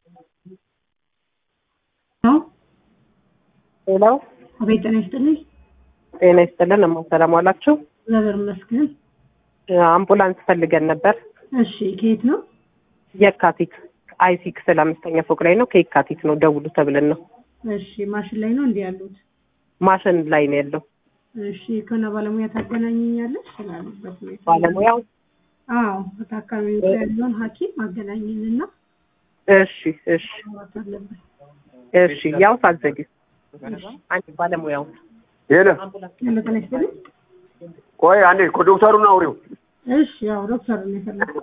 ሌላው አቤት ጤና ይስጥልኝ። ጤና ይስጥልን። እማ ሰላም ዋላችሁ? እግዚአብሔር ይመስገን። አምቡላንስ ፈልገን ነበር። እሺ ከየት ነው? የካቲት አይ ሲክስ አምስተኛ ፎቅ ላይ ነው። ከየካቲት ነው ደውሉ ተብለን ነው። እሺ ማሽን ላይ ነው እንዲህ ያሉት? ማሽን ላይ ነው ያለው እሺ ከሆነ ባለሙያ ታገናኘኛለሽ ስላሉበት ሁኔታ? ባለሙያው። አዎ በታካሚው ጋር ያለውን ሐኪም አገናኝንና እሺ እሺ ማውራት አለብን። እሺ ያው ሳዘጊ አንድ ባለሙያው ሄሎ ያለ ጤና ይስጥልኝ። ቆይ አንዴ እኮ ዶክተሩን አውሪው። እሺ ያው ዶክተር ነው የፈለኩት።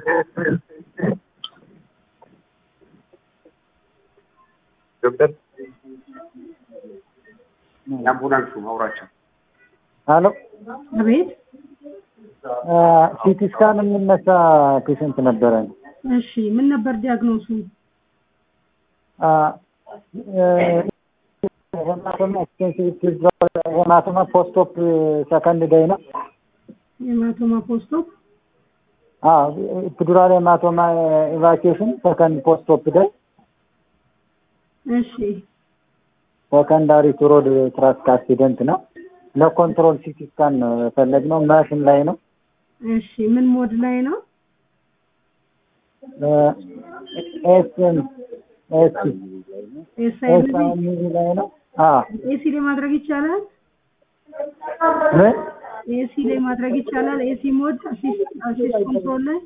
ዶክተር የአምቡላንሱ አውራቸው። ሄሎ አቤት ሲቲ ስካን የሚነሳ ፔሽንት ነበረን። እሺ ምን ነበር ዲያግኖሱ? ሄማቶማ ፖስቶፕ ሰከንድ ደይ ነው። የማቶማ ፖስቶፕ ኢፒዱራል ሄማቶማ ኢቫኪዌሽን ሰከንድ ፖስቶፕ ደይ እሺ ሰከንዳሪ ቱሮድ ትራስክ አክሲደንት ነው። ለኮንትሮል ሲቲ ስካን ነው የፈለግነው። ማሽን ላይ ነው። እሺ ምን ሞድ ላይ ነው? ኤስኤም ኤስ ኤስአይ ኤስ ላይ ነው። አዎ ኤሲ ላይ ማድረግ ይቻላል? ምን ኤሲ ላይ ማድረግ ይቻላል? ኤሲ ሞድ አሲስት አሲስት ኮንትሮል ላይ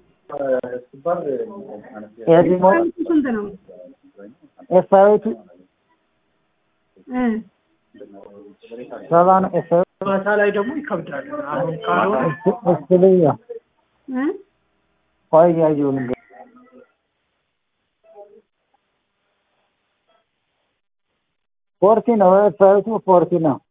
ኤሲ ሞ ስንት ነው? ኤስአይቱ እ ሰባ ነው። ኤስአይ ማታ ላይ ደግሞ ይከብዳል። አሁን ካልሆነ እስልያ እ ቆይ እያየሁ ልንገርህ። ፎርቲ ነው። ኤስአይቱ ፎርቲ ነው።